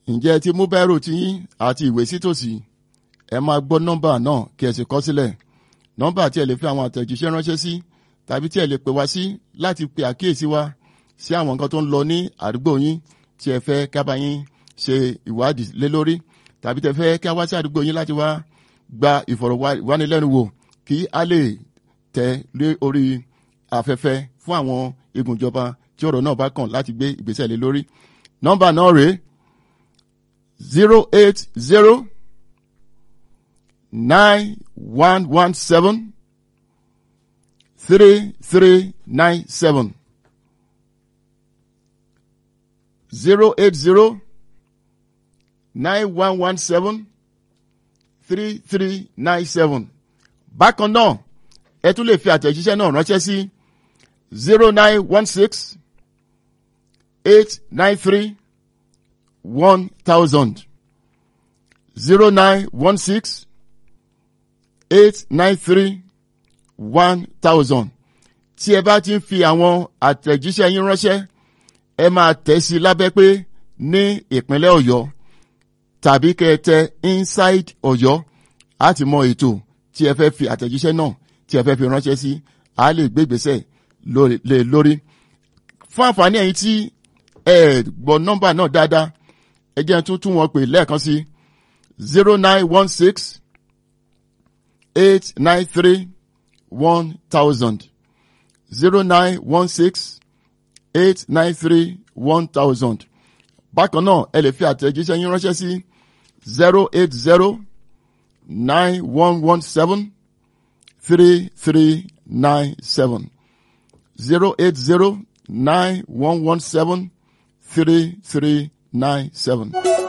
ǹjẹ́ ẹ ti mú bẹ́rù tiyín àti ìwé sítòsí ẹ máa gbọ́ nọ́mbà náà kí ẹ sì kọ sílẹ̀ nọ́mbà tí ẹ lè fi àwọn àtẹ̀jíṣẹ́ ránṣẹ́ sí tàbí tí ẹ lè pè wá sí láti pe àkíyèsí wa sí àwọn nǹkan tó ń lọ ní àdúgbò yín tí ẹ fẹ́ kábà yín ṣe ìwádìí lé lórí tàbí tẹ fẹ́ ká wá sí àdúgbò yín láti wá gba ìfọ̀rọ̀wánilẹ́nuwò kí a lè tẹ lé orí afẹ́fẹ́ fún àwọn igun ìjọba tí ọ̀rọ̀ náà bá kàn láti gbé ìgbésẹ̀ lé lórí nọ́mbà náà rèé zero eight zero nine one one seven three three nine seven zero eight zero nine one one seven three three nine seven bákan náà ẹ tún lè fi àtẹ̀jíṣẹ́ náà ránṣẹ́ sí zero nine one six eight nine three one thousand zero nine one six eight nine three one thousand tí ẹ bá ti ń fi àwọn àtẹ̀jíṣẹ́ yín ránṣẹ́ ẹ máa tẹ̀ sí lábẹ́ pé ní ìpínlẹ̀ ọ̀yọ́ tàbí kẹ́ ẹ tẹ inside ọ̀yọ́ á ti mọ ètò tí ẹ fẹ́ fi àtẹ̀jíṣẹ́ náà tí ẹ fẹ́ fi ránṣẹ́ sí a lè gbé ìgbésẹ̀ lé lórí. fún àǹfààní ẹ̀yin tí ẹ gbọ́ nọ́mbà náà dáadáa ẹ jẹ́ tún tún wọn pè lẹ́ẹ̀kan sí zero nine one six eight nine three one thousand zero nine one six eight nine three one thousand bákan náà ẹ lè fi àtẹ̀jíṣẹ́ yín ránṣẹ́ sí zero eight zero nine one one seven three three nine seven zero eight zero nine one one seven three three nine seven.